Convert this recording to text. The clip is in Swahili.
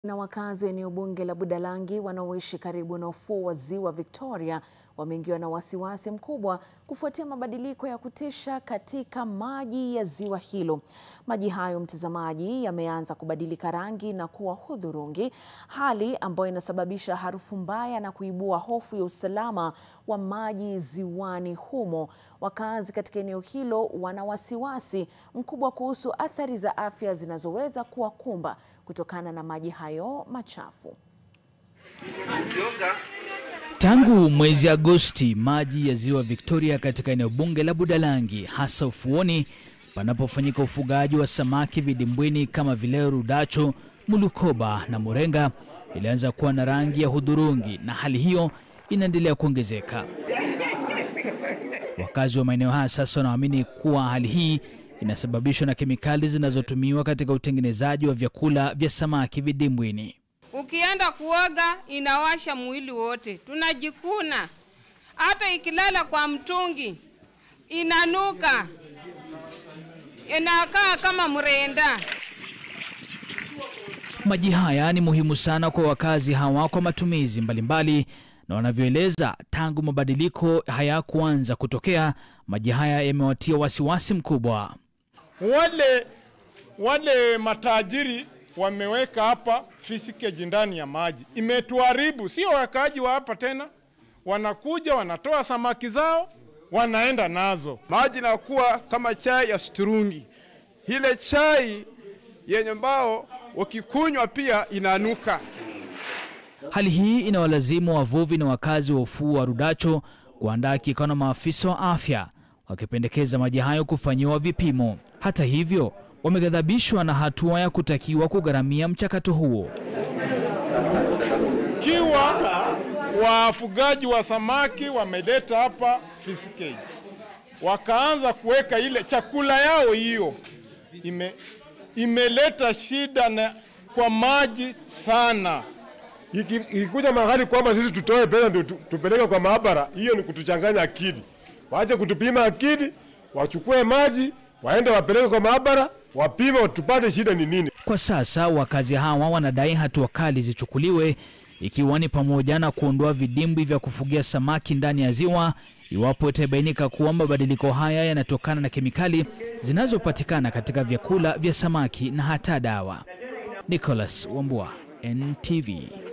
Na wakazi wa eneo bunge la Budalangi wanaoishi karibu na ufuo wa ziwa Victoria wameingiwa na wasiwasi mkubwa kufuatia mabadiliko ya kutisha katika maji ya ziwa hilo. Maji hayo, mtazamaji, yameanza kubadilika rangi na kuwa hudhurungi, hali ambayo inasababisha harufu mbaya na kuibua hofu ya usalama wa maji ziwani humo. Wakazi katika eneo hilo wana wasiwasi mkubwa kuhusu athari za afya zinazoweza kuwakumba kutokana na maji hayo machafu. Tangu mwezi Agosti, maji ya ziwa Victoria katika eneo bunge la Budalangi, hasa ufuoni panapofanyika ufugaji wa samaki vidimbwini kama vile rudacho, mulukoba na morenga, ilianza kuwa na rangi ya hudhurungi, na hali hiyo inaendelea kuongezeka. Wakazi wa maeneo haya sasa wanaamini kuwa hali hii inasababishwa na kemikali zinazotumiwa katika utengenezaji wa vyakula vya samaki vidimbwini. Ukienda kuoga inawasha mwili wote, tunajikuna. Hata ikilala kwa mtungi inanuka, inakaa kama mrenda. Maji haya ni muhimu sana kwa wakazi hawa kwa matumizi mbalimbali, na wanavyoeleza, tangu mabadiliko haya kuanza kutokea, maji haya yamewatia wasiwasi mkubwa. Wale wale matajiri wameweka hapa fisikeji ndani ya maji, imetuharibu. Sio wakaaji wa hapa tena, wanakuja wanatoa samaki zao wanaenda nazo. Maji inakuwa kama chai ya sturungi, ile chai yenye mbao wakikunywa pia inanuka. Hali hii inawalazimu wavuvi na wakazi wa ufuo wa Rudacho kuandaa kikao na maafisa wa afya wakipendekeza maji hayo kufanyiwa vipimo. Hata hivyo, wameghadhabishwa na hatua ya kutakiwa kugharamia mchakato huo. Kiwa wafugaji wa samaki wameleta hapa fisikeji, wakaanza kuweka ile chakula yao, hiyo ime, imeleta shida na kwa maji sana. Ikikuja mahali kwamba sisi tutoe pesa ndio tupeleke kwa maabara, hiyo ni kutuchanganya akili. Waache kutupima akili, wachukue maji waende wapeleke kwa maabara wapime, tupate shida ni nini. Kwa sasa wakazi hawa wanadai hatua kali zichukuliwe, ikiwa ni pamoja na kuondoa vidimbwi vya kufugia samaki ndani ya ziwa iwapo itabainika kuwa mabadiliko haya yanatokana na kemikali zinazopatikana katika vyakula vya samaki na hata dawa. Nicholas Wambua, NTV.